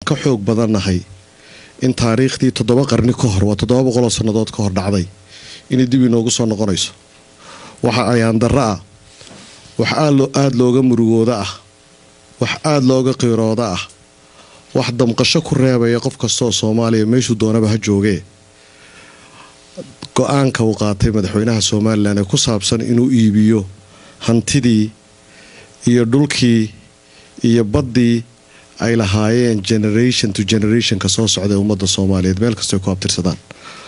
ka xoog badannahay in taariikhdii toddoba qarni ka hor waa toddoba boqoloo sannadood ka hor dhacday inay dib inoogu soo noqonayso waxa ayaan darro ah wax aada looga murugooda ah wax aada looga qiirooda ah wax damqasho ku reebaya qof kastaoo soomaaliya meeshuu doonaba ha joogee go-aanka uu qaatay madaxweynaha somalilan ee ku saabsan inuu iibiyo hantidii iyo dhulkii iyo baddii ay lahaayeen generation to generationka soo socda ee ummadda soomaaliyeed meel kastoy ku abtirsadaan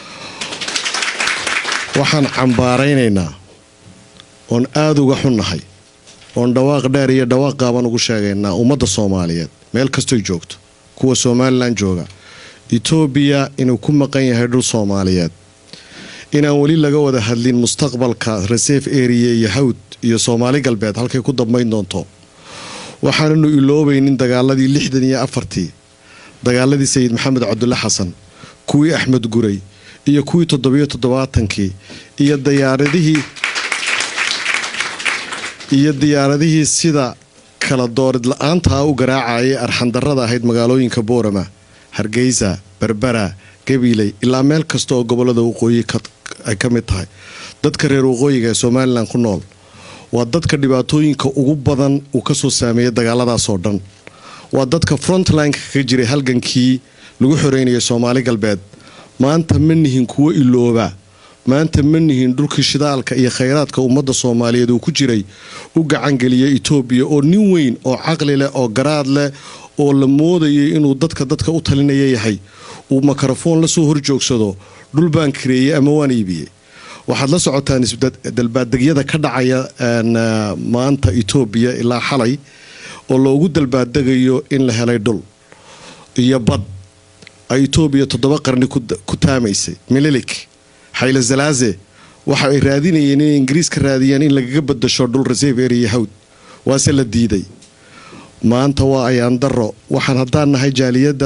waxaan cambaaraynaynaa oon aada uga xunnahay oon dhawaaq dheer iyo dhawaaq qaaban ugu sheegaynaa ummadda soomaaliyeed meel kastoy joogto kuwa somalilan jooga etoobiya inuu ku maqan yahay dhul soomaaliyeed inaan weli laga wada hadlin mustaqbalka reserve area iyo hawd iyo soomaali galbeed halkay ku dambayn doonto waxaananu iloobaynin dagaaladii lixdan iyo afartii dagaaladii sayid maxamed cabdulle xasan kuwii axmed guray iyo kuwii toddobiyo toddobaatankii iyo diyaaradihii iyo diyaaradihii sida kala doorid la-aantaa u garaacayay arxandarrada ahayd magaalooyinka boorama hargeysa berbera gabiley ilaa meel kasta oo gobolada waqooyi ay ka mid tahay dadka reer waqooyiga ee somalilan ku nool waa dadka dhibaatooyinka ugu badan uu kasoo saameeyay dagaaladaasoo dhan waa dadka frontlineka ka jiray halgankii lagu xoreynayay soomaali galbeed maanta ma nihin kuwo ilooba maanta ma nihin dhulkii shidaalka iyo khayraadka ummadda soomaaliyeed uu ku jiray u gacangeliyay etoobiya oo nin weyn oo caqli leh oo garaad leh oo la moodayay inuu dadka dadka u talinaya yahay uu makarafoon lasoo horjoogsado dhul baan kareeyey ama waan iibiyey waxaad la socotaan dalbaaddegyada ka dhacaya maanta etoobiya ilaa xalay oo loogu dalbaaddegayo in la helay dhul iyo bad ay etoobiya toddoba qarni ku taamaysay mililik xayle zalaaze waxa ay raadinayeen inay ingiriis ka raadiyaan in lagaga badasho dhul reserve area hawd waase la diiday maanta waa ayaan daro waxaan haddaan nahay jaaliyadda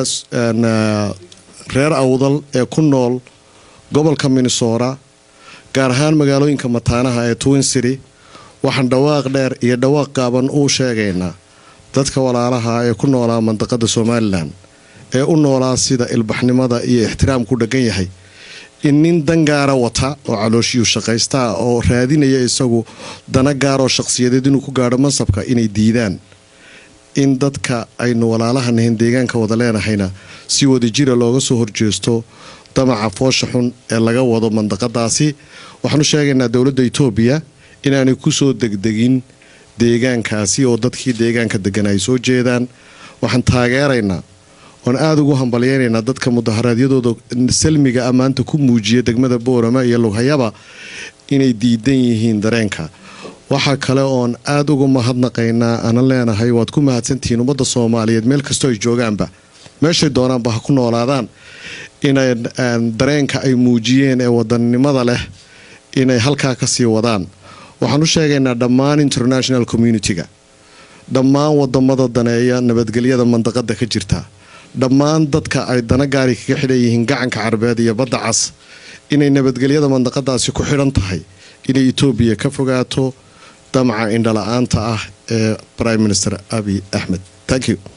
reer awdal ee ku nool gobolka minnesota gaar ahaan magaalooyinka mataanaha ee twin city waxaan dhawaaq dheer iyo dhawaaq gaaban uu sheegaynaa dadka walaalaha ee ku noolaa mandaqada somalilan ee u noolaa sida ilbaxnimada iyo ixtiraamku dheggan yahay in nin dan gaara wata oo calooshiyuu shaqaystaa oo raadinaya isagu dana gaaroo shaqsiyadeed inuu ku gaadho mansabka inay diidaan in dadka aynu walaalaha nahin deegaanka wada leenahayna si wadajira looga soo horjeesto damaca foosha xun ee laga wado mandaqadaasi waxaanu sheegaynaa dowladda etoobiya inaanay kusoo degdegin deegaankaasi oo dadkii deegaanka degan ay soo jeedaan waxaan taageeraynaa oon aada ugu hambalyeynaynaa dadka mudaharaadyadooda salmiga ammaanta ku muujiya degmada boorama iyo lughayaba inay diidan yihiin dareenka waxaa kale oon aada uga mahadnaqaynaa aanan leenahay waad ku mahadsantihiin ummadda soomaaliyeed meel kastoo ay joogaanba meeshay doonaanba ha ku noolaadaan inay dareenka ay muujiyeen ee wadannimada leh inay halkaa ka sii wadaan waxaan u sheegaynaa dhammaan international communitiga dhammaan wadamada daneeya nabadgelyada mandaqada ka jirta dhammaan dadka ay dana gaari kaga xidhan yihiin gacanka carabeed iyo badda cas inay nabadgelyada mandaqadaasi ku xidhan tahay inay etoobiya ka fogaato damaca indhala-aanta ah ee prime minister abi axmed thank you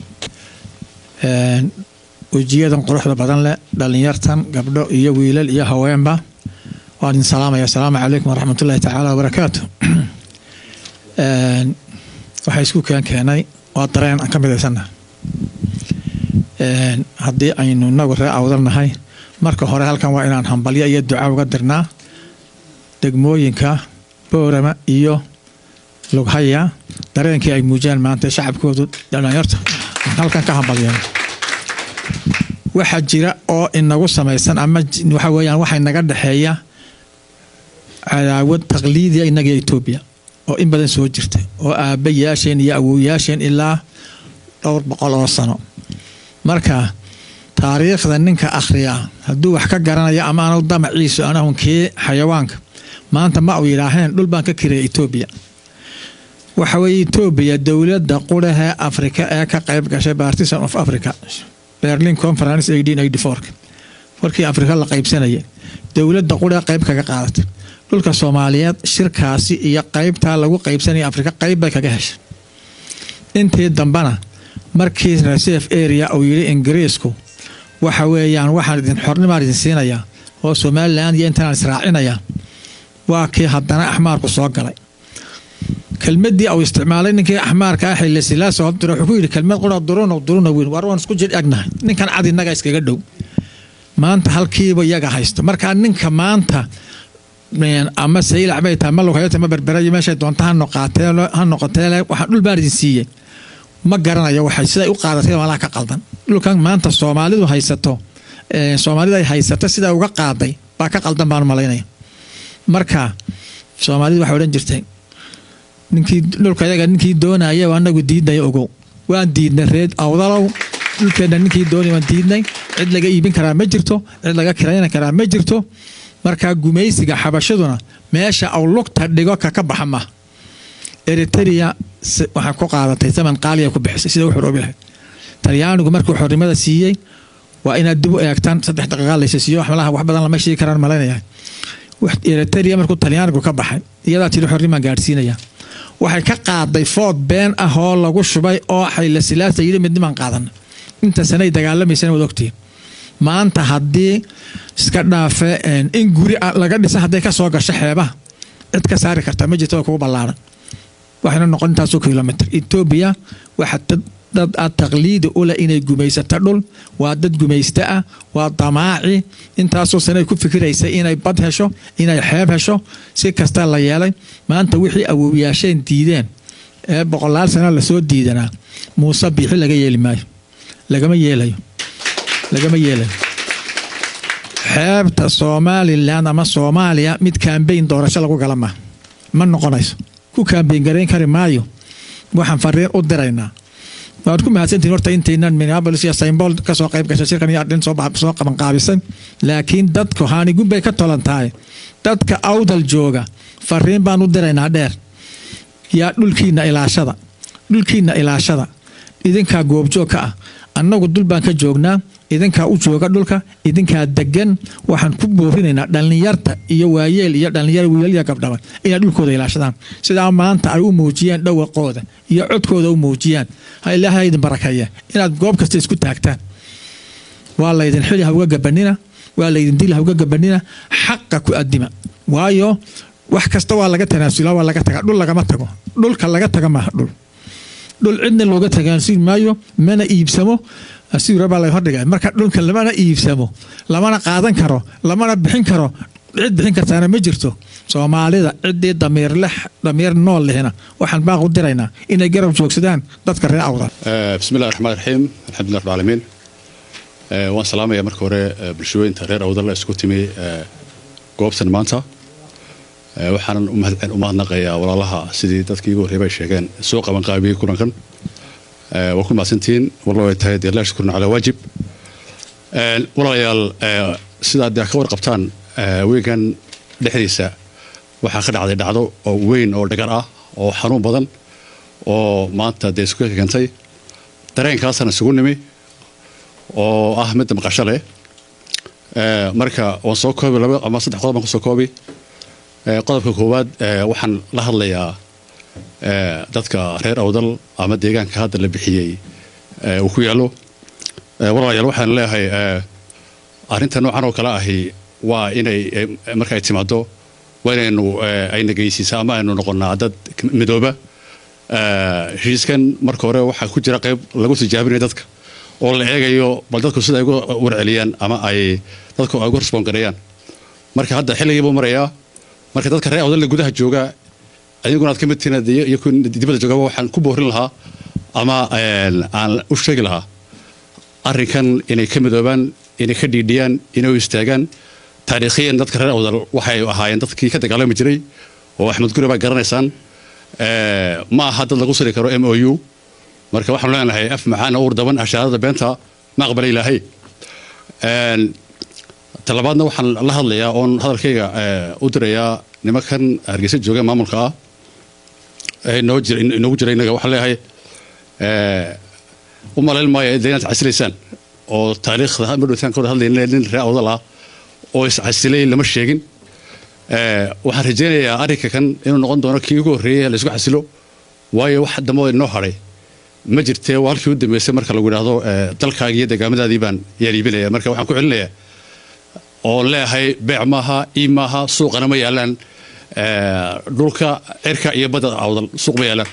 wejiyadan quruxda badan leh dhallinyartan gabdho iyo wiilal iyo haweenba waan idin salaamaya asalaamu calaykum waraxmatullaahi tacaala wabarakaatu waxaa isku keen keenay waa dareen aan ka midaysannaha haddii aynu inagu ree awdalnahay marka hore halkan waa inaan hambalyo iyo duca uga dirnaa degmooyinka boorama iyo lughaya dareenkii ay muujiyaan maanta shacabkoodu dhalinyarta halkan ka hambalya waxaa jira oo inagu samaysan ama waxa weyaan waxaa inaga dhexeeya cadaawad taqliidiya inaga etoobiya oo in badan soo jirta oo aabbayaasheen iyo awowyaasheen ilaa dhowr boqol oo sano marka taariikhda ninka akhriya hadduu wax ka garanayo ama anu damaciisu anahun kii xayawaanka maanta ma u yidhaaheen dhul baan ka kiraya etoobiya waxa weye etoobiya dowladda qurahee afrika ee ka qayb gashay partisan of africa berlin conference warkii afrika la qaybsanayay dowladda quree qayb kaga qaadatay dhulka soomaaliyeed shirkaasi iyo qaybtaa lagu qaybsanaya afrika qayb bay kaga heshay intii dambena markii reserve area uu yidhi ingiriisku waxa weeyaan waxaan idin xornimaan idin siinayaa oo somalilan iyo intanaan israacinaya waa kii haddana axmaarku soo galay kelmadii uu isticmaalay ninkii axmaarka ah xille silaasa hobdira wuxuu ku yidhi kelmad qura duruna duruna weyn war waan isku jir egnahay ninkan cad innaga iskaga dhow maanta halkiiba iyaga haysto markaa ninka maanta ama saylac bay tahay ma lugayata ma berberayo meeshay doonta ha noqaatee ha noqotee waxaan dhul baan idin siiyey ma garanayo waxay siday u qaadatay malaha ka qaldan dhulkan maanta soomaalidu haysato soomaalida ay haysato sidaa uga qaaday baa ka qaldan baan malaynaya marka soomaalidu waxay odhan jirtay ninkii dhulka yaga ninkii doonaya anagu diidnaya ogow waan diidnay reed awdalow dhulkeenna ninkii doonaya waan diidnay cid laga iibin karaa ma jirto cid laga kirayna karaa ma jirto markaa gumaysiga xabashaduna meesha aw lugta dhigo kaka baxa ma eritrea waxaa ku qaadatay zaman qaaliya ku bixisay sida u xoroobi lahayd talyaanigu markuu xornimada siiyey waa inaad dib u eegtaan saddex daqiiqa laysa siiyo malaha wax badan lama sheegi karaan malaynaya eritrea markuu talyaanigu ka baxay iyadaa tiri xornimaan gaadhsiinaya waxay ka qaaday food been ah oo lagu shubay oo xayla silaasa yidhi midnimaan qaadana inta sanay dagaalamaysana waad ogtihiin maanta haddii iska dhaafe in guri laga dhisa hadday ka soo gasho xeebaha cid ka saari karta ma jirto kugu ballaaran waxayna noqon intaasoo kilomitr etoobiya waxa dad a taqliidi ule inay gumaysato dhul waa dad gumaysta ah waa damaaci intaasoo sanay ku fikiraysay inay bad hesho inay xeeb hesho si kasta la yeelay maanta wixii awowyaasheen diideen ee boqolaal sano lasoo diidanaa muuse biixi laga yeeli maayo lagama yeelayo lagama yeelayo xeebta somalilan ama soomaaliya mid kambayn doorasho lagu gala maa ma noqonayso ku kambayn garayn kari maayo waxaan fariin u diraynaa waad ku mahadsantihin horta intaynan minneapolis iyo saymbool kasoo qayb gashay shirkan iyo adhin soo qabanqaabisay laakiin dadku haanigun bay ka tolan tahay dadka awdal jooga fariin baan u diraynaa dheer yaa dhulkiina ilaashada dhulkiina ilaashada idinkaa goobjoog ka ah annagu dul baan ka joognaa idinkaa u jooga dhulka idinkaa degan waxaan ku boorinaynaa dhallinyarta iyo waayeel iyo dhallinyar wiilaliya gabdhaba inay dhulkooda ilaashadaan sidaa maanta ay u muujiyeen dhawaqooda iyo codkooda u muujiyaan ha ilaahay idin barakeeya inaad goob kasta isku taagtaan waa laydin xili hauga gabanina waa laydin dil hauga gabanina xaqa ku adima waayo wax kasta waa laga tanaasula waa laga taga dhul lagama tago dhulka laga taga maaha dhul dhul cidna looga tagaansiin maayo mana iibsamo asiirabaa la hordhiga marka dhulka lamana iibsamo lamana qaadan karo lamana bixin karo cid bixin kartaana ma jirto soomaalida ciddii damiirleh damiir nool lehna waxaan baaq u diraynaa inay garab joogsadaan dadka reer awda bismillahi raxmaan raxiim alxamdulilah rabbil caalamiin waan salaamaya marka hore bulshooyinta reer awdal isku timi goobtan maanta waxaanan u mahadnaqayaa walaalaha sidii dadkii igu horreybay sheegeen soo qabanqaabiyey kulankan waa ku mahadsantihiin wallo ay tahay dee laa shukurna calaa waajib walaalayaal sidaad dee ka warqabtaan weynkan dhexdiisa waxaa ka dhacday dhacdo oo weyn oo dhagar ah oo xanuun badan oo maanta dee isku keentay dareenkaasana isugu nimi oo ah midda maqasho leh marka waan soo koobi laba ama saddex qodob baan kusoo koobi qodobka koowaad waxaan la hadlayaa dadka reer awdal ama deegaanka hadda la bixiyey uu ku yaallo walaalayaal waxaan leeyahay arrinta noocan oo kale ahi waa inay marka ay timaado waa inaynu ayna geysiisa ama aynu noqonnaa dad midooba heshiiskan marka hore waxaa ku jira qayb lagu tijaabinayo dadka oo la eegayo bal dadku sida ay uga warceliyaan ama ay dadku ay uga resboon gareeyaan marka hadda xilligiibuu marayaa marka dadka reer awdalle gudaha jooga adiguna aad ka mid tihiin iyo dibadda joogaba waxaan ku boorin lahaa ama aan u sheegi lahaa arrinkan inay ka midoobaan inay ka dhiidhiyaan inay u istaagaan taariikhiyan dadka reer awdal waxay ahaayeen dadkii ka dagaalami jiray oo axmed guri baa garanaysaan ma aha dad lagu siri karo m o u marka waxaanu leenahay af macaan uur daban ashaarada beenta ma aqbala ilaahay talabaadna waxaan la hadlayaa oon hadalkayga u dirayaa nimankan hargeysa jooga maamulka ah inoogu jira innaga waxaan leeyahay u malayn maayo de inaad casilaysaan oo taariikhda madhowtaan ka wada hadlayna nin ree awdal ah oo iscasilay lama sheegin waxaan rajaynayaa arrinka kan inuu noqon doono kii ugu horreeyey la isku xasilo waayo wax dambe inoo hadhay ma jirtee waa halkii u dambeysay marka lagu idhaahdo dalkaaga iyo degaamadaadii baan yaan iibinaya marka waxaan ku celinayaa oo leeyahay beec maaha iib maaha suuqana ma yaalaan dhulka cirka iyo badda awdal suuq ma yaalaan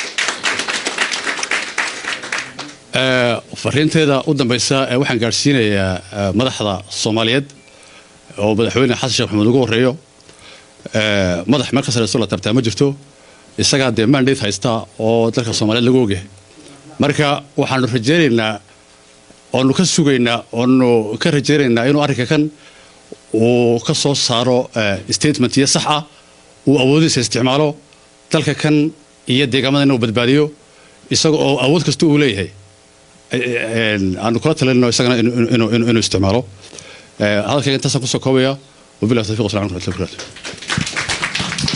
fariinteeda u dambeysa waxaan gaadhsiinayaa madaxda soomaaliyeed oo madaxweyne xasan sheekh maxamuud ugu horeeyo madax meel ka sareyso la tabtaa ma jirto isagaa dee mandate haysta oo dalka soomaaliyeed lagu ogyahay marka waxaanu rajeynaynaa oonu ka sugaynaa oonu ka rajeynaynaa inuu arrinka kan uu ka soo saaro statement iyo sax ah uu awoodiisa isticmaalo dalka kan iyo deegaamada inuu badbaadiyo isaga oo awood kasta uu leeyahay aanu kula talinno isagana inuu isticmaalo hadalkayga intaasaan kusoo koobaya wabillahi tawfiq wasalamu alaikum warahmatullahi wabarakatuh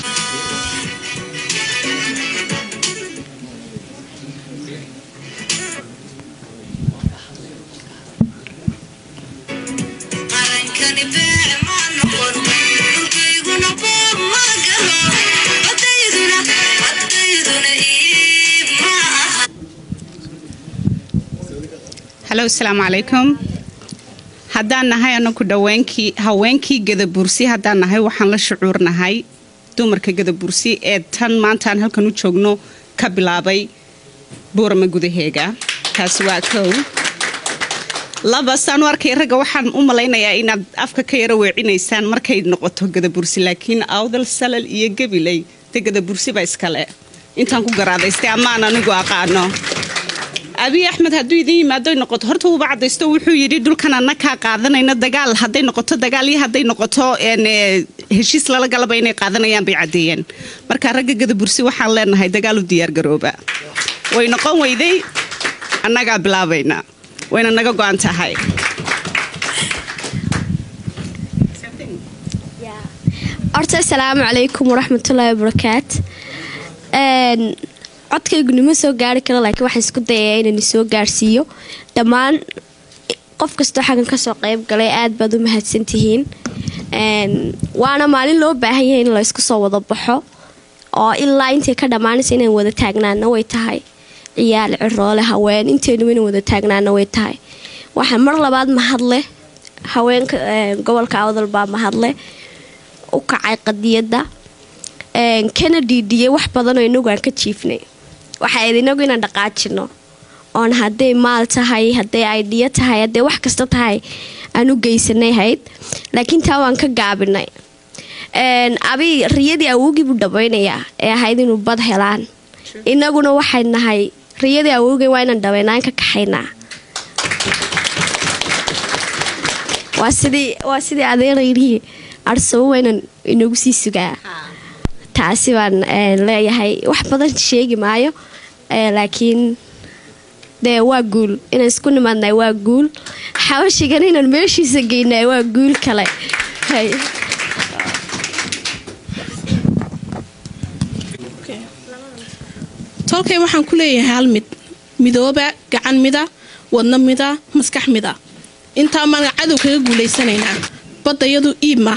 halo asalaamu calaykum haddaan nahay anaku dhaweenkii haweenkii gadabursi haddaan nahay waxaan la shucuurnahay dumarka gadabursi ee tan maantaan halkan u joogno ka bilaabay buurama gudaheega taasi waa kow laba saan u arkay ragga waxaan u malaynayaa inaad afka ka yaro weecinaysaan markay noqoto gadabursi laakiin awdal salal iyo gabiley de gadabursi ba iskale intaan ku garaadaystay ammaan anigu aqaano abiy axmed hadduu idin yimaado noqoto horta uuba cadaysto wuxuu yidhi dhulkan anna kaa qaadanayna dagaal hadday noqoto dagaal iyo hadday noqoto heshiis lala galaba inay qaadanayaan bay caddeeyeen marka ragga gadabursi waxaan leenahay dagaal u diyaargarooba way noqon weyday annagaa bilaabayna wayna naga go-an tahay horta asalaamu calaykum waraxmatullaahi wabarakaat codkaygu nima soo gaari karo laakiin waxaan isku dayayaa inaan soo gaarsiiyo dhammaan qof kastoo xaggan kasoo qayb galay aad baad u mahadsantihiin waana maalin loo baahan yahay in la ysku soo wada baxo oo ilaa intay ka dhammaanaysa inaan wada taagnaana way tahay ciyaal ciroole haween intaynuba inaan wada taagnaana way tahay waxaa mar labaad mahadleh haweenka gobolka awdal baa mahadleh u kacay qadiyadda kana dhiidhiyay wax badanoo inagu aan ka jiifnay waxaa id inagu inaan dhaqaajino oon hadday maal tahay hadday aidhiyo tahay hadday wax kasta tahay aan u geysanay hayd laakiin taa waan ka gaabinay abi riyadii awowgii buu dhabaynayaa ee ahayd inuu bad helaan inaguna waxay nahay riyadii awowgay waa inaan dhabaynaan ka kaxaynaa waa sidii adeerayrihi arsabo waa inaan inagu sii sugaa taasi baan leeyahay wax badan sheegi maayo laakiin dee waa guul inaan isku nimaadnay waa guul xabashigan inaan meeshiisa geynay waa guul kale tolkay waxaan ku leeyahay hal mid midooba gacan mida wadno mida maskax mida intaa maan cadow kaga guulaysanaynaa baddayadu iib ma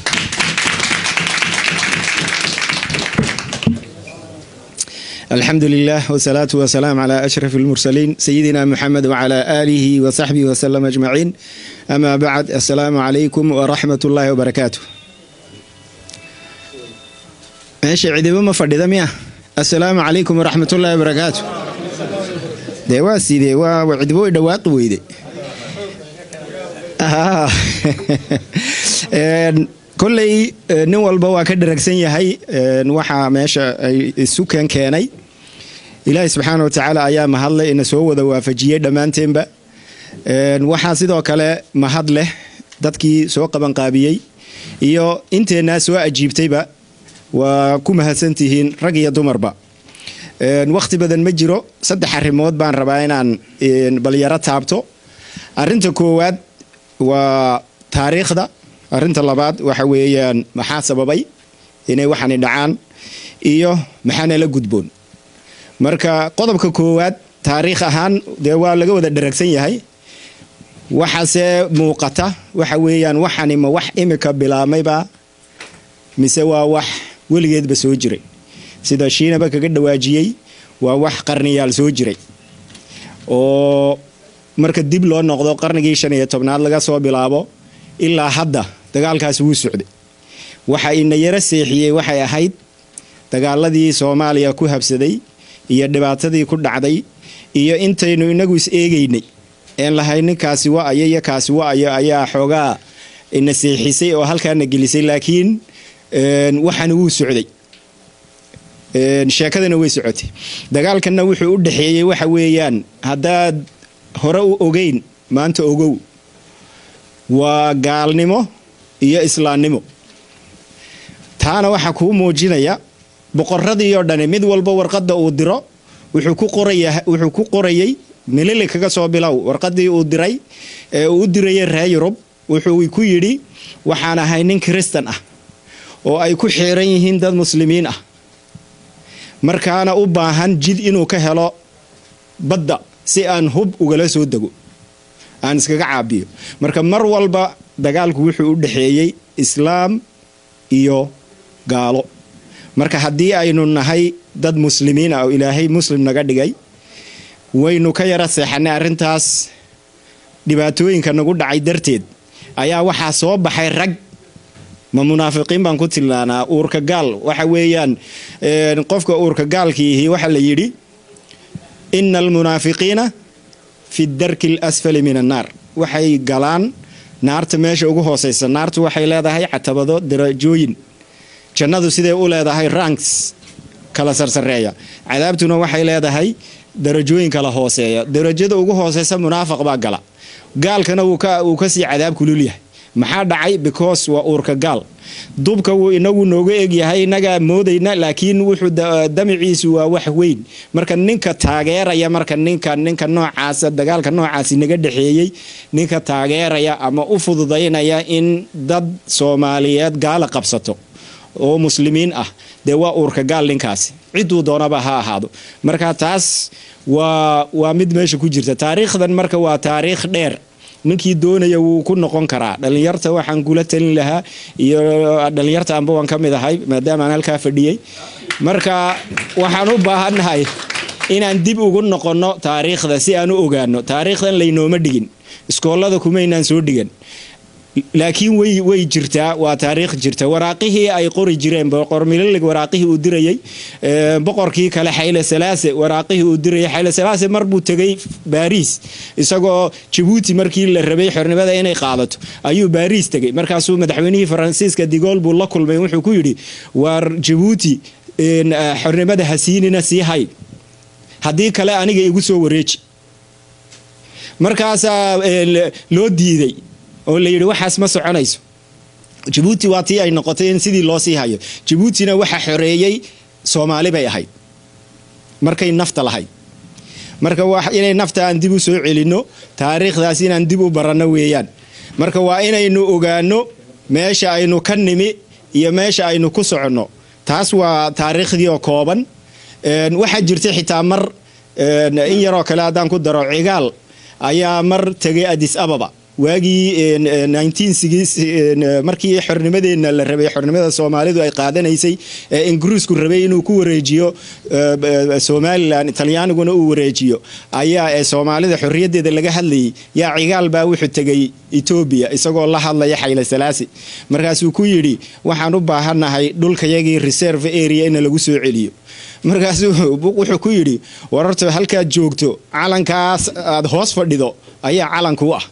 الحمد لله والصلاة والسلام على أشرف المرسلين سيدنا محمد وعلى آله وصحبه وسلم أجمعين أما بعد السلام عليكم ورحمة الله وبركاته ماشي عديبة ما فردي مياه السلام عليكم ورحمة الله وبركاته دي واسي دي وعديبة دوات ويدي آه. kolley nin walba waa ka dharagsan yahay waxaa meesha ay isukan keenay ilaahay subxaana wa tacaala ayaa mahadleh ina soo wada waafajiyey dhammaanteenba waxaa sidoo kale mahad leh dadkii soo qabanqaabiyey iyo inteennaa soo ajiibtayba waa ku mahadsantihiin rag iyo dumarba wakhti badan ma jiro saddex arrimood baan rabaa inaan balyaro taabto arinta koowaad waa taariikhda arrinta labaad waxa weeyaan maxaa sababay inay waxani dhacaan iyo maxaana la gudboon marka qodobka koowaad taariikh ahaan dee waa laga wada dharagsan yahay waxaase muuqata waxa weeyaan waxani ma wax imika bilaabmayba mise waa wax weligeedba soo jiray sida shiinaba kaga dhawaajiyey waa wax qarniyaal soo jiray oo marka dib loo noqdo qarnigii shan iyo tobnaad laga soo bilaabo ilaa hadda dagaalkaasi wuu socday waxa ina yaro seexiyey waxay ahayd dagaaladii soomaaliya ku habsaday iyo dhibaatadii ku dhacday iyo intaynu inagu is eegaynay een lahay ninkaasi wa-ayo iyo kaasi wa-ayo ayaa xoogaa ina seexisay oo halkaana gelisay laakiin waxaana wuu socday sheekadana way socotay dagaalkanna wuxuu u dhexeeyey waxa weeyaan haddaad hore u ogeyn maanta ogow waa gaalnimo iyo islaamnimo taana waxaa kuu muujinaya boqoradii oo dhani mid walba warqadda uu diro wuxuu ku qorayay milili kaga soo bilow warqadii uu diray ee uu u dirayay reer yurub wuxuu ku yidhi waxaan ahay nin kristan ah oo ay ku xiiran yihiin dad muslimiin ah markaana u baahan jid inuu ka helo badda si aan hub ugala soo dego aan iskaga caabiyo marka mar walba dagaalku wuxuu u dhexeeyey islaam iyo gaalo marka haddii aynu nahay dad muslimiin ah oo ilaahay muslim naga dhigay waynu ka yara seexanay arrintaas dhibaatooyinka nagu dhacay darteed ayaa waxaa soo baxay rag ma munaafiqiin baan ku tilmaanaa uurka gaal waxa weeyaan qofka uurka gaalkiihi waxaa la yidhi ina almunaafiqiina fi darki alasfali min annaar waxay galaan naarta meesha ugu hooseysa naartu waxay leedahay catabado darajooyin jannadu siday u leedahay ranks kala sarsareeya cadaabtuna waxay leedahay darajooyin kala hooseeya darajada ugu hooseysa munaafiq baa gala gaalkana wuu kasii cadaab kulul yahay maxaa dhacay because waa uurka gaal dubka wuu inagu nooga egyahay inagaa moodayna laakiin wuxuu damiciisu waa wax weyn marka ninka taageeraya marka ninka ninka noocaasa dagaalka noocaasi naga dhexeeyey ninka taageeraya ama u fududaynaya in dad soomaaliyeed gaala qabsato oo muslimiin ah dee waa uurka gaal ninkaasi ciduu doonaba ha ahaado marka taas waa waa mid meesha ku jirta taariikhdan marka waa taariikh dheer ninkii doonaya wuu ku noqon karaa dhalinyarta waxaan kula talin lahaa iyo dhalinyarta anba waan ka mid ahay maadaamaan halkaa fadhiyey marka waxaan u baahannahay inaan dib ugu noqonno taariikhda si aan u ogaano taariikhdan laynooma dhigin iskoolada kumaynaan soo dhigan laakiin way way jirtaa waa taariikh jirta waraaqihii ay qori jireen boqor mililig waraaqihii uu dirayey boqorkii kale xayle salaase waraaqihii uu dirayay xayle salaase mar buu tegay baariis isagoo jabuuti markii la rabay xornimada inay qaadato ayuu baariis tegay markaasuu madaxweynihii faransiiska digool buu la kulmay wuxuu ku yidhi waar jabuuti xornimada hasiinina sii hay haddii kale aniga igu soo wareeji markaasaa loo diiday oo la yidhi waxaas ma soconayso jabuuti waa tii ay noqotay in sidii loo sii hayo jabuutina waxa xoreeyey soomaali bay ahayd markay nafta lahayd marka inay nafta aan dib u soo celinno taariikhdaas inaan dib u baranno weeyaan marka waa inaynu ogaano meesha aynu ka nimi iyo meesha aynu ku soconno taas waa taariikhdii oo kooban waxaa jirta xitaa mar in yaroo kale haddaan ku daro cigaal ayaa mar tegay adis ababa waagii markii xornimadeenna la rabay xornimada soomaalidu ay qaadanaysay ee ingiriisku rabay inuu ku wareejiyo somalilan talyaaniguna uu wareejiyo ayaa ee soomaalida xorriyaddeeda laga hadlayay yaa cigaal baa wuxuu tegay etoobiya isagoo la hadlaya xayle salaasi markaasuu ku yidhi waxaan u baahannahay dhulkayagii reserve area in lagu soo celiyo markaasuu wuxuu ku yidhi wararta halkaad joogto calankaas aad hoos fadhido ayaa calanku ah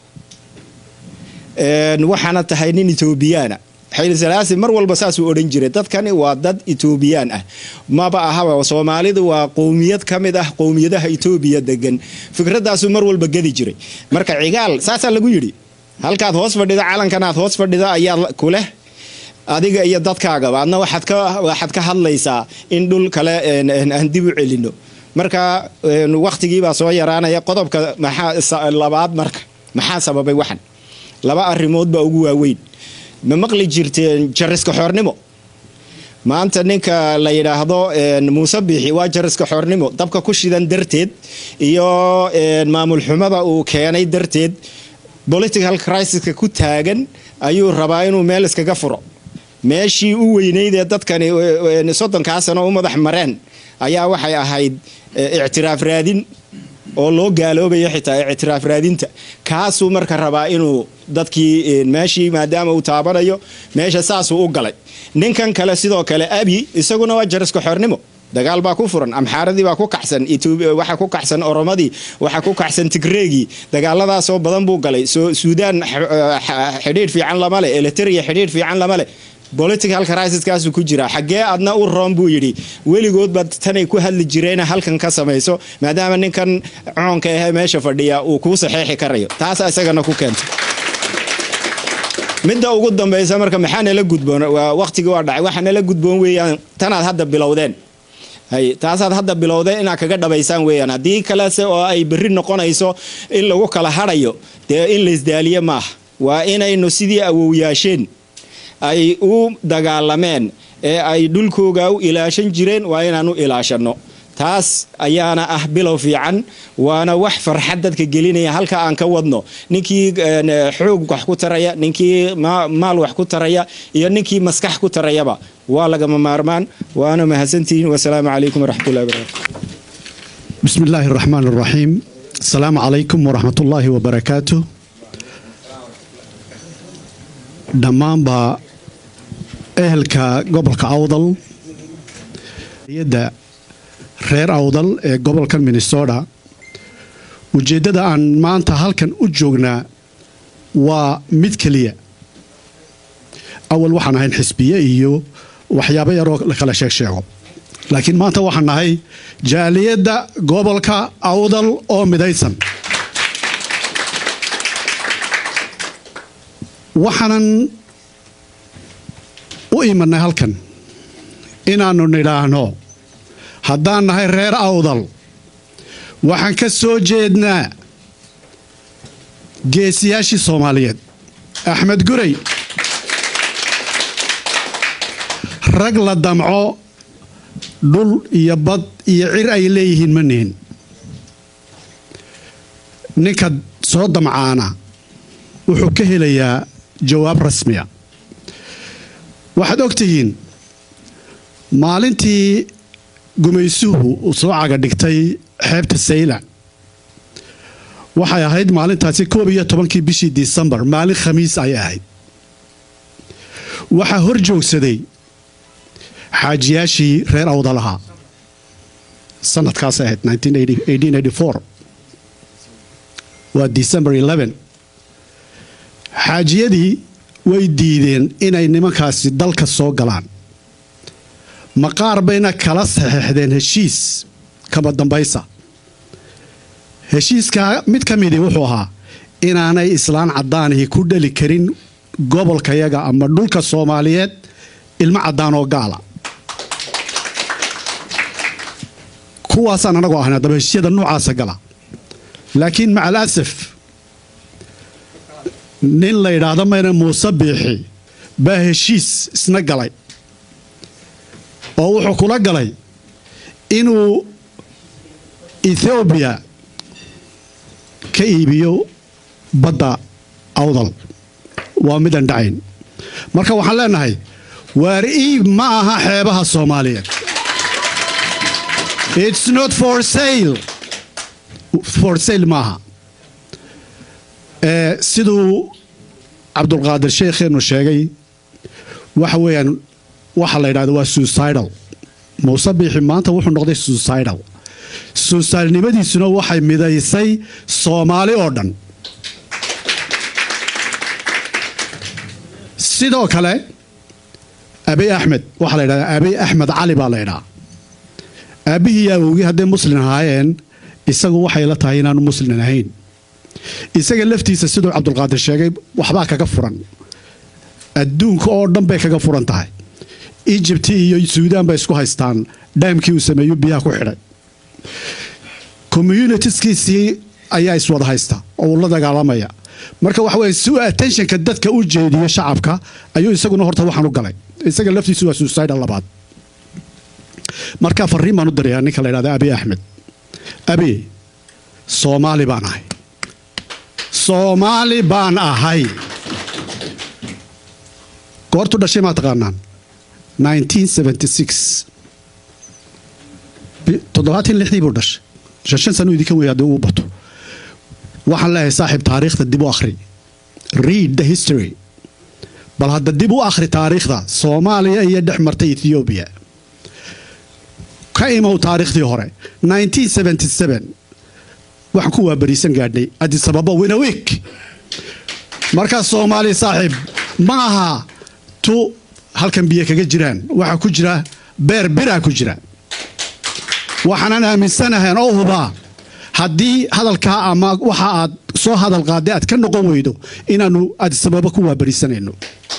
waxaana tahay nin etoobiyaana xayli salaasi mar walba saasuu odhan jiray dadkani waa dad etoobiyaan ah maba ahaba soomaalidu waa qowmiyad ka mid ah qowmiyadaha etoobiya degan fikraddaasuu mar walba gedi jiray marka cigaal saasaa lagu yidhi halkaad hoos fadhida calankan aad hoos fadhida ayaa kuleh adiga iyo dadkaagaba adna waxaad ka hadlaysaa in dhul kale aan dib u celino marka wakhtigiibaa soo yaraanaya qodobka labaad marka maxaa sababay waxan laba arrimood baa ugu waaweyn ma maqli jirteen jariska xoornimo maanta ninka la yidhaahdo muuse biixi waa jariska xoornimo dabka ku shidan darteed iyo maamul xumada uu keenay darteed political crisiska ku taagan ayuu rabaa inuu meel iskaga furo meeshii u weyneyd ee dadkani soddonkaa sano u madax mareen ayaa waxay ahayd ictiraaf raadin oo loo gaaloobayo xitaa ictiraaf raadinta kaasuu marka rabaa inuu dadkii meeshii maadaama uu taabanayo meesha saasuu u galay ninkan kale sidoo kale abi isaguna waa jariska xornimo dagaal baa ku furan amxaaradii baa ku kaxsan waxa ku kaxsan oromadii waxa ku kaxsan tigreegii dagaaladaasoo badan buu galay soo suudaan xidhiidh fiican lama leh eliteria xidhiidh fiican lama leh political crisiskaasu ku jira xaggee adna u roon buu yidhi weligoodba tanay ku hadli jireena halkan ka samayso maadaama ninkan coonka ahee meesha fadhiya uu kuu saxeexi karayo taasa isagana ku keentay midda ugu dambaysa marka maxaa nala gudboon waqtigii waa dhacay waxaa nala gudboon weeyaan tanaad hadda bilowdeen hay taasaad hadda bilowdeen inaad kaga dhabaysaan weeyaan haddii kalese oo ay berri noqonayso in lagu kala hadhayo dee in laysdaaliye maaha waa inaynu sidii awowyaasheen ay u dagaalameen ee ay dhulkooga u ilaashan jireen waa inaanu ilaashanno taas ayaana ah bilow fiican waana wax farxad dadka gelinaya halka aan ka wadno ninkii xoog wax ku taraya ninkii maal wax ku taraya iyo ninkii maskax ku tarayaba waa lagama maarmaan waana mahadsantihiin wasalaamu calaykum waraxmatullahi wabarakatu بسم الله الرحمن الرحيم السلام عليكم ورحمة الله وبركاته dhammaanba ehelka gobolka awdal yadda reer awdal ee gobolkan minnesota ujeeddada aan maanta halkan u joognaa waa mid keliya awal waxaan ahayn xisbiye iyo waxyaabo yaroo la kala sheeg sheego laakiin maanta waxaan nahay jaaliyadda gobolka awdal oo midaysan waxaanan u imanay halkan inaannu nidhaahno haddaan nahay reer awdal waxaan ka soo jeednaa geesiyaashii soomaaliyeed axmed gurey rag la damco dhul iyo bad iyo cir ay leeyihiin ma nihin ninka soo damcaana wuxuu ka helayaa jawaab rasmiya waxaad og tihiin maalintii gumaysuhu uu soo caga dhigtay xeebta sayla waxay ahayd maalintaasi koob iyo tobankii bishii disembar maalin khamiis ay ahayd waxaa hor joogsaday xaajiyaashii reer awdalahaa sanadkaasay ahayd waa december xaajiyadii way diideen inay nimankaasi dalka soo galaan maqaar bayna kala saxeexdeen heshiis kama dambaysa heshiiskaa mid ka midii wuxuu ahaa inaanay islaan caddaanihii ku dhali karin gobolkayaga ama dhulka soomaaliyeed ilmo caddaan oo gaala kuwaasaan anagoo ahna daba heshiisyada noocaasa gala laakiin maca alasaf nin la yidhaahdo mayna muuse biixi baa heshiis isna galay oo wuxuu kula galay inuu ethoobiya ka iibiyo badda awdal waa midaan dhacayn marka waxaan leenahay waar iib ma aha xeebaha soomaaliyeed its not for sale for sale maaha siduu cabdulqaadir sheekheenu sheegay waxa weeyaan waxa la yidhahda waa suicidal muuse biixi maanta wuxuu noqday suicidal suicidalnimadiisuna waxay midaysay soomaali oo dhan sidoo kale abiy axmed waxaa la yidhahdaa abiy axmed cali baa la ydhaha aabbihii iyo awowgii hadday muslin ahaayeen isagu waxay la tahay inaanu muslin ahayn isaga laftiisa siduu cabdulqaadir sheegay waxbaa kaga furan adduunka oo dhan bay kaga furan tahay ijibti iyo suudaan bay isku haystaan dhaamkii uu sameeyu biyaha ku xidhay communitiskiisii ayaa iswada haysta oo uu la dagaalamaya marka waxa weye si uu attentionka dadka u jeediyo shacabka ayuu isaguna horta waxaan u galay isaga laftiisu waa suicida labaad marka fariin baan u dirayaa ninka la ydhahda abiy axmed abi soomaali baan ahay soomaali baan ahay goortu dhashay maa taqaanaan toddobaatan lixdii buu dhashay shan shan sano idinka weya haddii uu bato waxaan leeyahay saaxiib taariikhda dib u akhri read the history bal hadda dib u akhri taariikhda soomaaliya iyo dhex martay ethoobiya ka imow taariikhdii hore 1977 waxaan ku waabariisan gaadhnay adisababa winawik markaas soomaali saaxiib ma aha tu halkan biyo kaga jiraan waxaa ku jira beer biraa ku jira waxaanan aaminsanahayn oo hubaa haddii hadalkaa ama waxa aad soo hadal qaadday aad ka noqon weydo inaannu adisababa ku waabariisanayno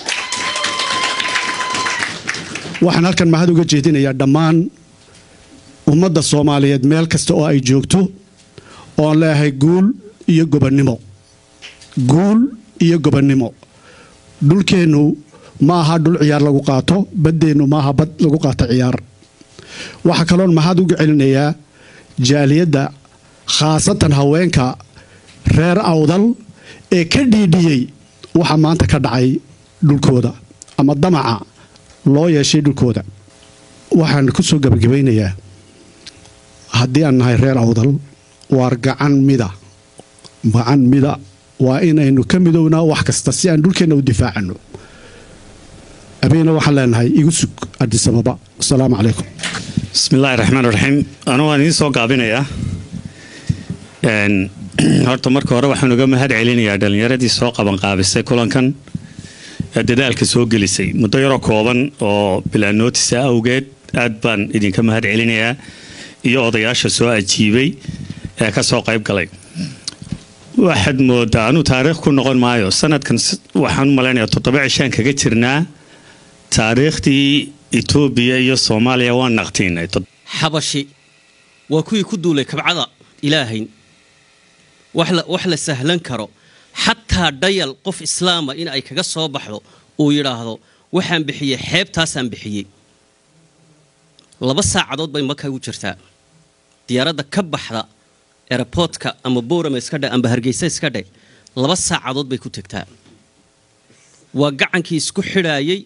waxaan halkan mahad uga jeedinayaa dhammaan ummadda soomaaliyeed meel kasta oo ay joogto oon leeyahay guul iyo gobonnimo guul iyo gobonnimo dhulkeennu ma aha dhul ciyaar lagu qaato baddeennu maaha bad lagu qaato ciyaar waxaa kaloon mahad uga celinayaa jaaliyadda khaasatan haweenka reer awdal ee ka dhiidhiyey waxa maanta ka dhacay dhulkooda ama damaca loo yeeshay dhulkooda waxaan ku soo gabagabaynayaa haddii aan nahay reer awdal waar gacan mida gacan mida waa inaynu ka midownaa wax kasta si aan dhulkeenna u difaacanno abeena waxaan leenahay igu sug adisababa asalaamu calaykum bismillaahi raxmaan raxiim anugu waan idiin soo gaabinayaa horta marka hore waxaan uga mahad celinayaa dhallinyaradii soo qabanqaabisay kulankan ee dadaalka soo gelisay muddo yaroo kooban oo bilaanootisa awgeed aad baan idinka mahad celinayaa iyo odayaasha soo ajiibay ee ka soo qayb galay waxaad moodaa anuu taariikh ku noqon maayo sanadkan waxaan u malaynayaa toddoba cishaan kaga jirnaa taariikhdii etoobiya iyo soomaaliya waan naqtiinay xabashi waa kuwii ku duulay kabcada ilaahayn wax la sahlan karo xataa dhayal qof islaama in ay kaga soo baxdo uu yidhaahdo waxaan bixiyey xeebtaasaan bixiyey laba saacadood bay maka u jirtaa diyaaradda ka baxda eraboodka ama boorama iska dhe amba hargeysa iska dhe laba saacadood bay ku tegtaa waa gacankii isku xidhaayey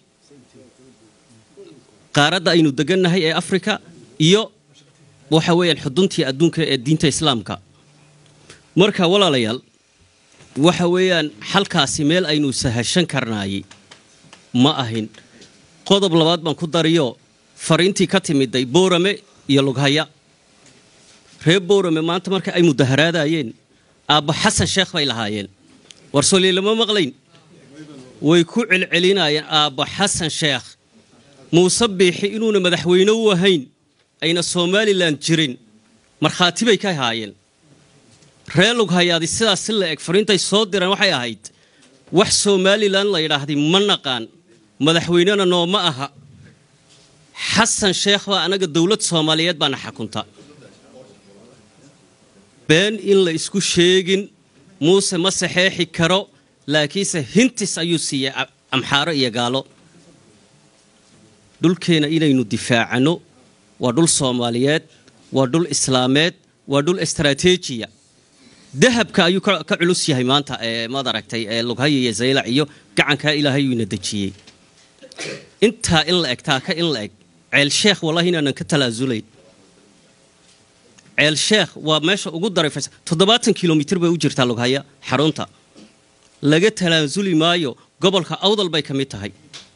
qaaradda aynu degannahay ee afrika iyo waxa weeyaan xuduntii adduunka ee diinta islaamka marka walaalayaal waxa weeyaan xalkaasi meel aynu sahashan karnaayey ma ahin qodob labaad baan ku dariyo fariintii ka timiday boorame iyo lughaya reer boorame maanta marka ay mudaharaadayeen aabba xasan sheekh bay lahaayeen war soolii lama maqlayn way ku celcelinayeen aabba xasan sheekh muuse biixi inuuna madaxweyne u ahayn ayna somalilan jirin markhaati bay ka haayeen reer lughayaadi sidaas si la eg fariintay soo direen waxay ahayd wax somalilan la yidhaahday ma naqaan madaxweynena nooma aha xasan sheekh baa anaga dowlad soomaaliyeed baana xakunta been in la isku sheegin muuse ma saxeexi karo laakiinse hintis ayuu siiyey amxaaro iyo gaalo dhulkeena inaynu difaacanno waa dhul soomaaliyeed waa dhul islaameed waa dhul istaraatiijiya dahabka ayuu ka culus yahay maanta ee maad aragtay ee lughaya iyo zaylac iyo gacankaa ilaahay uu ina dejiyey intaa in la eg taaka in la eg ceel sheekh wallahi inaanan ka talaasulayn ceel sheekh waa meesha ugu darayfaysa toddobaatan kilomitir bay u jirtaa lughaya xarunta laga talaasuli maayo gobolka awdal bay ka mid tahay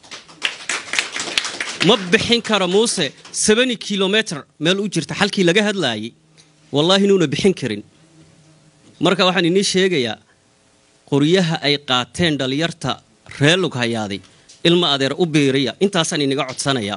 ma bixin karo muuse sabani kilomitr meel u jirta xalkii laga hadlaayay wallaahi inuuna bixin karin marka waxaan inii sheegayaa qoryaha ay qaateen dhallinyarta reer lughayaaday ilma adeer u biiriya intaasaan iniga codsanayaa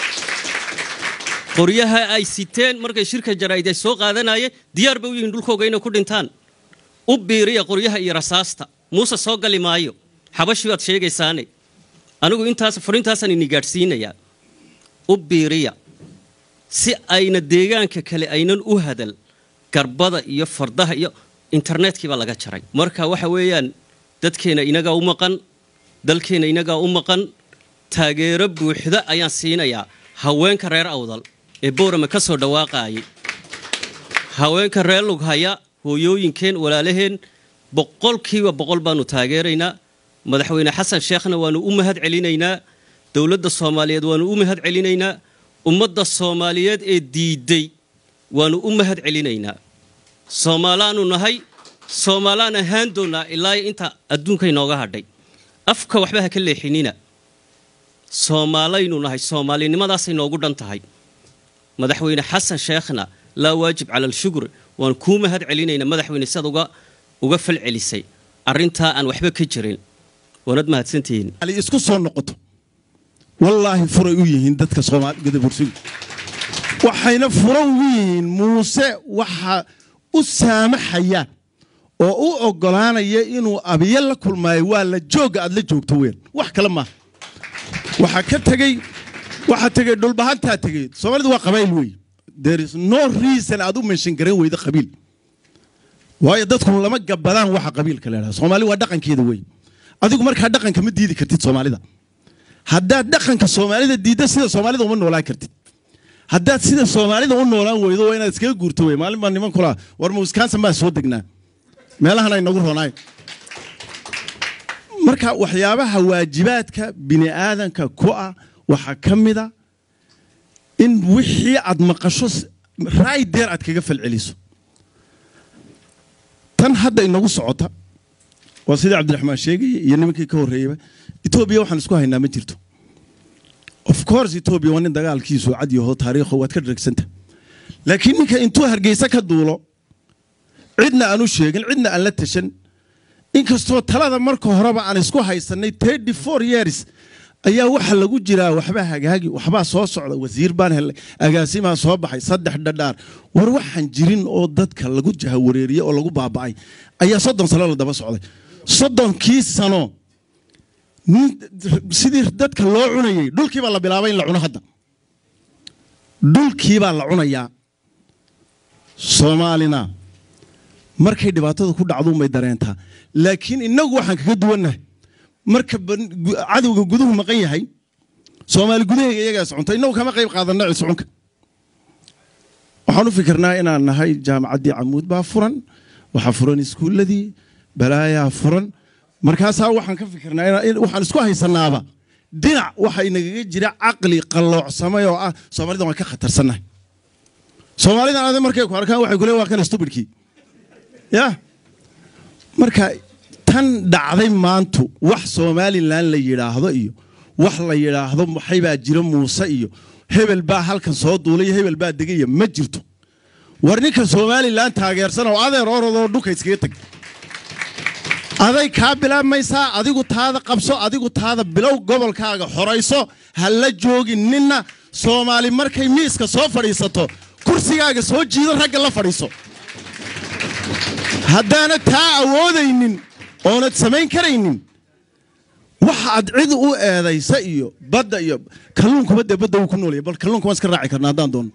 qoryaha ay siteen markay shirka jaraa'id ay soo qaadanayeen diyaar bay u yihiin dhulkooga inay ku dhintaan u biiriya qoryaha iyo rasaasta muuse soo gali maayo xabashi baad sheegaysaane anigu intaas fariintaasaan ini gaadhsiinayaa u biiriya si ayna deegaanka kale aynan u hadal garbada iyo fardaha iyo internetkii baa laga jaray marka waxa weeyaan dadkeena inagaa u maqan dalkeena inagaa u maqan taageero buuxda ayaan siinayaa haweenka reer awdal ee boorame ka soo dhawaaqaayay haweenka reer lughaya hooyooyinkeen walaalaheen boqolkiiba boqol baanu taageeraynaa madaxweyne xasan sheekhna waanu u mahad celinaynaa dowladda soomaaliyeed waanu u mahad celinaynaa ummadda soomaaliyeed ee diiday waanu u mahad celinaynaa soomaalaanu nahay soomaalaana haan doonaa ilaa inta adduunka inooga hadhay afka waxba ha ka leexinina soomaalaynu nahay soomaalinimadaasay noogu dhan tahay madaxweyne xasan sheekhna laa waajib cala alshukr waan kuu mahad celinayna madaxweyne siad uga uga fal celisay arrintaa aan waxba ka jirin waanad mahadsantihiin ali isku soo noqoto wallaahi furay u yihiin dadka soomaalida bursigu waxayna furo ugu yihiin muuse waxa u saamaxaya oo u ogolaanaya inuu abiye la kulmaayo waa la jooga aad la joogto weyn wax kale maaha waxaa ka tegey waxaa tegey dhulbahantaa tegey soomaalidu waa qabayl wey there is no reason aad u menshin garan weyda qabiil waayo dadku lama gabadaan waxa qabiilka la yidhahdo soomaali waa dhaqankeeda wey adigu markaa dhaqanka ma diidi kartid soomaalida haddaad dhaqanka soomaalida diidda sida soomaalida uma noolaan kartid haddaad sida soomaalida u noolaan weydo waa inaad iskaga guurto wey maalin baa niman kula war ma wisconsin baa soo degnaa meelahan ay nagu ronaay marka waxyaabaha waajibaadka bini aadanka ku ah waxaa ka mida in wixii aad maqasho raay deer aad kaga falceliso tan hadda inagu socota waa sidii cabdiraxmaan sheegaya iyo nimankii ka horreeyaba etoobiya waxaan isku haynaa ma jirto of course etoobiya waa nin dagaalkiisu cad yaho taariikho waad ka dharagsanta laakiin ninka intuu hargeysa ka duulo cidna aan u sheegin cidna aan la tashan inkastoo talada marka horeba aan isku haysanay thirty four years ayaa waxa lagu jiraa waxbaa hagaagi waxbaa soo socda wasiir baan helay agaasimaa soo baxay saddex dhadhaar war waxaan jirin oo dadka lagu jahawareeriyey oo lagu baaba'ay ayaa soddon sano la daba socday soddonkii sano sidii dadka loo cunayey dhulkiibaa la bilaabay in la cuno hadda dhulkiibaa la cunayaa soomaalina markay dhibaatada ku dhacduunbay dareentaa laakiin innagu waxaan kaga duwannahay marka cadowga guduhu maqan yahay soomaali gudaheyga iyagaa soconta innagu kama qayb qaadanna ciscunka waxaan u fikirnaa inaan nahay jaamacaddii camuud baa furan waxaa furan iskuulladii balaayaa furan markaasaa waxaan ka fikirnaa waxaan isku haysanaaba dhinac waxa inagaga jira caqli qalloocsamay oo ah soomaalida waan ka khatarsannahay soomaalidan ade markay ku arkaan waxay kule waa kan stubidkii ya marka tan dhacday maantu wax somalilan la yidhaahdo iyo wax la yidhaahdo maxaybaa jira muuse iyo hebel baa halkan soo duulay hebel baa degaya ma jirto war ninka somalilan taageersan oo adeer orodoo dhulka iskaga tag aday kaa bilaabmaysaa adigu taada qabso adigu taada bilow gobolkaaga xorayso ha la joogin ninna soomaali markay miiska soo fadhiisato kursigaaga soo jiido ragga la fadhiiso haddaanad taa awoodaynin oonad samayn karaynin waxa aad cid u eedaysa iyo badda iyo kalluunkuba dee badda wuu ku noolaya bal kalluunka waan iska raaci karna haddaan doono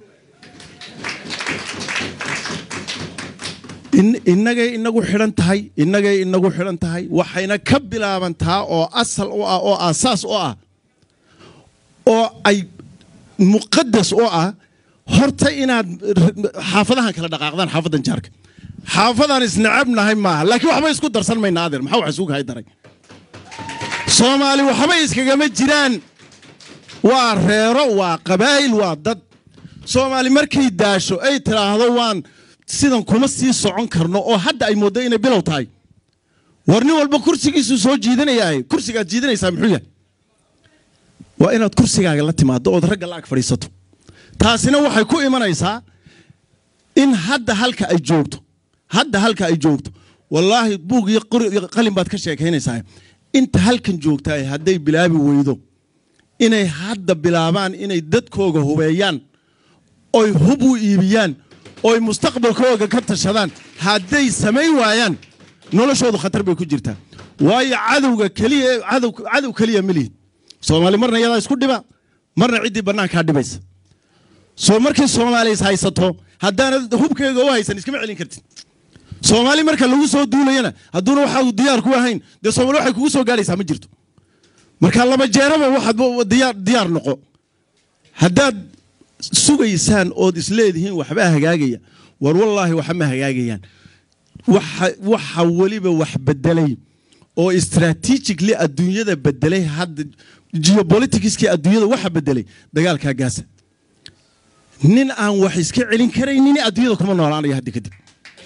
innagay inagu xidhan tahay innagay inagu xidhan tahay waxayna ka bilaabantaa oo asal u ah oo aasaas u ah oo ay muqadas u ah horta inaad xaafadahan kala dhaqaaqdaan xaafadan jaarka xaafadaan isnacabnahay maaha laakiin waxba isku darsan mayna adeer maxaa wax isugu hay daray soomaali waxba iskagama jiraan waa reero waa qabaa'il waa dad soomaali markay daasho ay tidhaahdo waan sidan kuma sii socon karno oo hadda ay mooddo inay bilow tahay war nin walba kursigiisuu soo jiidanayaa kursigaad jiidanaysaa muxuu yahay waa inaad kursigaaga la timaado ood ragga la ag fadhiisato taasina waxay ku imanaysaa in hadda halka ay joogto hadda halka ay joogto wallaahi buug iyo qalin baad ka sheekaynaysaa inta halkan joogtaay hadday bilaabi weydo inay hadda bilaabaan inay dadkooga hubeeyaan oy hub u iibiyaan oy mustaqbalkooga ka tashadaan hadday samayn waayaan noloshoodu khatar bay ku jirtaa waayo cadowga keliya cadow keliya ma lihid soomaali marna iyadaa isku dhiba marna ciddii bannaankaa dhibaysa soo markay soomaaliya haysato haddaanad hubkeega u haysan iskama celin kartid soomaali marka lagu soo duulayana hadduuna waxa diyaar ku ahayn dee soomaali waxay kugu soo gaadhaysaa ma jirto marka laba jeeraba waxaad diyaar diyaar noqo haddaad sugaysaan ood isleedihiin waxbaa hagaagaya war wallaahi waxa ma hagaagayaan waxa weliba wax bedelay oo strategically adduunyada bedelay hadda geopoliticskii adduunyada waxa bedelay dagaalkaa gaasa nin aan wax iska celin karaynin adduunyada kuma noolaanaya hadda kadib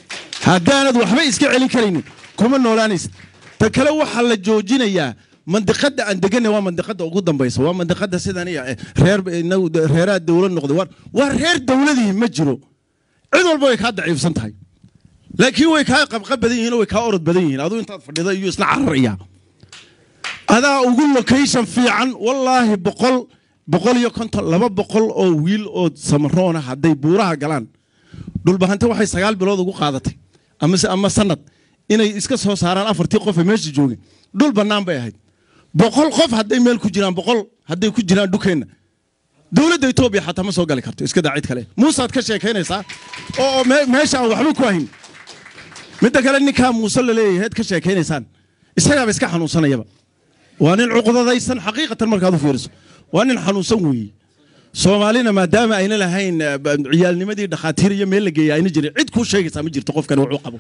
haddaanad waxba iska celin karaynin kuma noolaanaysid ta kale waxaa la joojinayaa mandiqada aan deganay waa mandiqada ugu dambaysa waa mandiqada sidan iyo reer reeraha dowlad noqday waa- waa reer dowladii ma jiro cid walba way kaa daciifsan tahay laakiin way kaa qabqab badan yihiin oo way kaa orod badan yihiin aduu intaad fadhida iyo isla cararaya adaa ugu location fiican wallaahi boqol boqol iyo konton laba boqol oo wiil oo samaroona hadday buuraha galaan dhulbahante waxay sagaal bilood ugu qaadatay amase ama sanad inay iska soo saaraan afartii qof ee meesha joogay dhul bannaan bay ahayd boqol qof hadday meel ku jiraan boqol hadday ku jiraan dhukeenna dowladda etoobiya xataa ma soo gali karto iska daa cid kale muusaad ka sheekaynaysaa oo me- meesha aan waxba ku ahin midda kale ninkaa muuse la leeyahay ad ka sheekaynaysaan isagaaba iska xanuunsanayaba waa nin cuqdadaysan xaqiiqatan markaad u fiiriso waa nin xanuunsan weeye soomaalina maadaama ayna lahayn eh, ba- ciyaalnimadii dhakhaatiir iyo meel la geeya ayna jirin cid kuu sheegaysaa ma jirto qofkani wuxuu qabo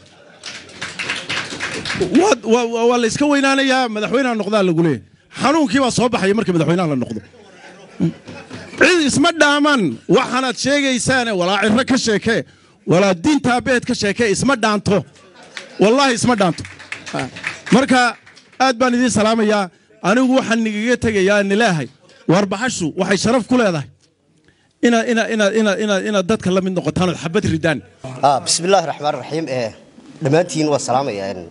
Waa- waa waa- waa la iska weynaanayaa madaxweynaha noqdaa lagu leeyahay xanuunkii baa soo baxaya markii madaxweynaha la noqdo cid isma dhaaman waxaanaad sheegaysaane walaa ciro ka sheekee walaa diintaa beed ka sheekee isma dhaanto wallaahi isma dhaanto Ah. marka aad baan idiin salaamayaa anigu waxaan nigaga tegayaa nilaahay warbaxashu waxay sharaf ku leedahay inaad inaad inaad inaad inaad inaad dadka la mid noqotaan ood xabad ridaan آه بسم الله الرحمن الرحيم إيه دمانتين والسلام يعني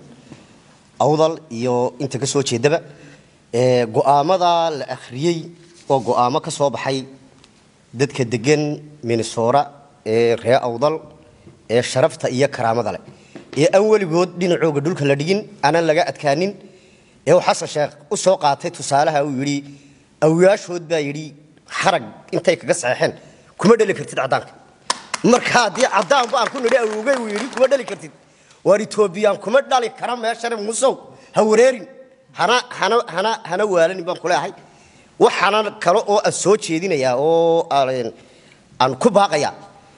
أوضل يو أنت كسو تشيدبا إيه قوامدا الأخريي وقوامة كسو بحي ددك دقن من الصورة إيه ريا أوضل إيه شرفتا إيا كرامة دالي إيه أول قود دين عوق دولك لدين أنا لقا أتكانين إيه وحسن شيخ وسوقاتي تسالها ويري أو ياشهد با يري حرق انتي كقصحيحين كما دلي كرتيد عدانك marka haddii caddaan baan ku nidhi awogay uu yidhi kuma dhali kartid waar etoobiyaan kuma dhali kara meeshana musow ha wareerin hana hana hana hana waalanin baan kuleehay waxaana kale oo aan soo jeedinayaa oo aan aan ku baaqayaa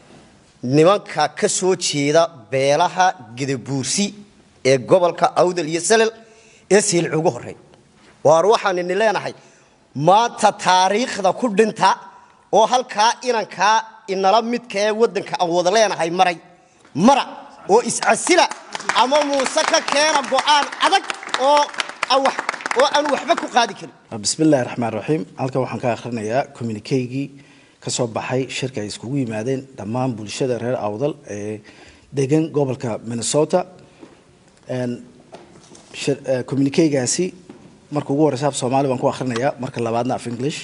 nimanka ka soo jeeda beelaha gedabuursi ee gobolka awdal iyo salel ee siilci ugu horey waar waxaan ini leenahay maanta taariikhda ku dhinta oo halkaa inankaa inala midka ee waddanka aan wada leenahay maray mara oo iscasila ama muuse ka keena go'aan adag oo aan wax- oo aan waxba ku qaadi karin bismillahi raxmaan raxiim halkan waxaan ka akhrinayaa communikeygii ka soo baxay shirka ay iskugu yimaadeen dhammaan bulshada reer awdal ee degan gobolka minnesota Een, shir- eh, communikeygaasi marka ugu horeysa af soomaali baan ku akhrinayaa marka labaadna af english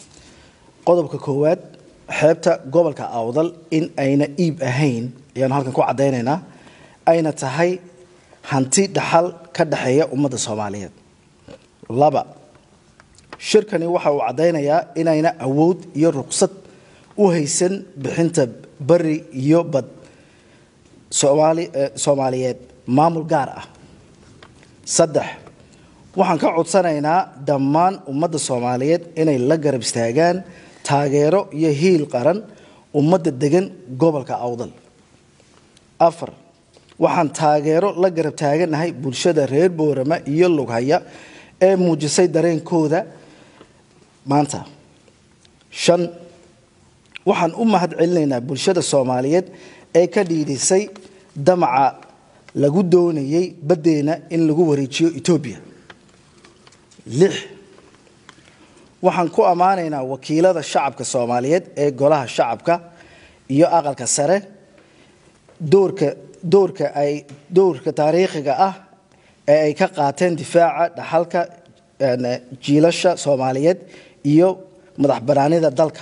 qodobka koowaad xeebta gobolka awdal in ayna iib ahayn ayaanu halkan ku caddaynaynaa ayna tahay hanti dhaxal ka dhexeeya ummadda soomaaliyeed laba shirkani waxa uu caddaynayaa inayna awood iyo ruqsad u haysan bixinta bari iyo bad Soomaali- eh, soomaaliyeed maamul gaar ah saddex waxaan ka codsanaynaa dhammaan ummadda soomaaliyeed inay la garab istaagaan taageero iyo hiil qaran ummadda degan gobolka awdal afar waxaan taageero la garab taaganahay bulshada reer boorama iyo lughaya ee muujisay dareenkooda maanta shan waxaan u mahad celinaynaa bulshada soomaaliyeed ee ka dhiidhisay damaca lagu doonayay baddeena in lagu wareejiyo etoobiya lix waxaan ku ammaanaynaa wakiilada shacabka soomaaliyeed ee golaha shacabka iyo aqalka sare doorka doorka ay doorka taariikhiga ah ee ay ka qaateen difaaca dhaxalka een, jiilasha soomaaliyeed iyo madax banaanida dalka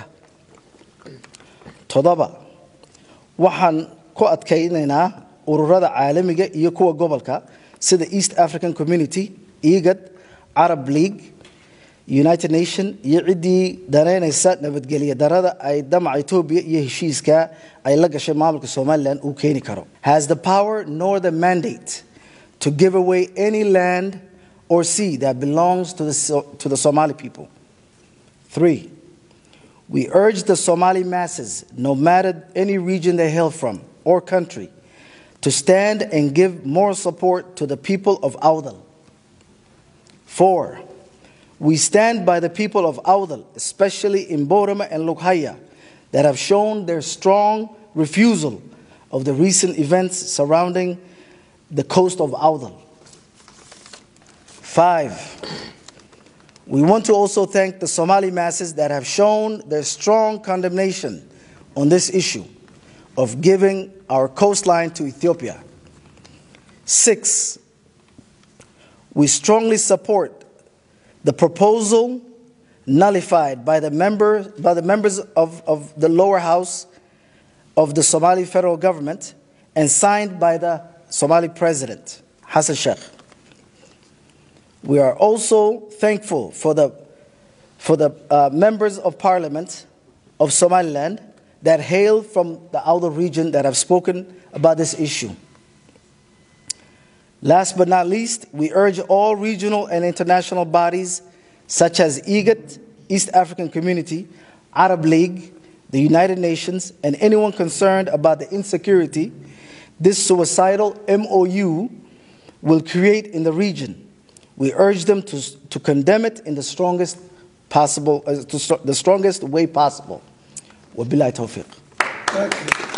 toddoba waxaan ku adkaynaynaa ururada caalamiga iyo kuwa gobolka sida east african community egad arab league united nation iyo ciddii danaynaysa nabadgelyo darada ay damaca etoobiya iyo heshiiska ay la gashay maamulka somalilan uu keeni karo has the power nor the mandate to give away any land or sea that belongs to the, So- to the somali people three we urge the Somali masses, no matter any region they hail from or country, to stand and give more support to the people of Audal. Four, we stand by the people of Audal, especially in Borama and Lukhaya, that have shown their strong refusal of the recent events surrounding the coast of Audal. Five, we want to also thank the Somali masses that have shown their strong condemnation on this issue of giving our coastline to Ethiopia. Six, we strongly support the proposal nullified by the, member, by the members of, of the lower house of the Somali federal government and signed by the Somali president, Hassan Sheikh. We are also thankful for the, for the uh, members of parliament of Somaliland that hail from the outer region that have spoken about this issue. Last but not least, we urge all regional and international bodies such as IGAT, East African Community, Arab League, the United Nations, and anyone concerned about the insecurity this suicidal MOU will create in the region. We urge them to, to condemn it in the strongest possible, uh, to, the strongest way possible. Wabillahi tawfiq.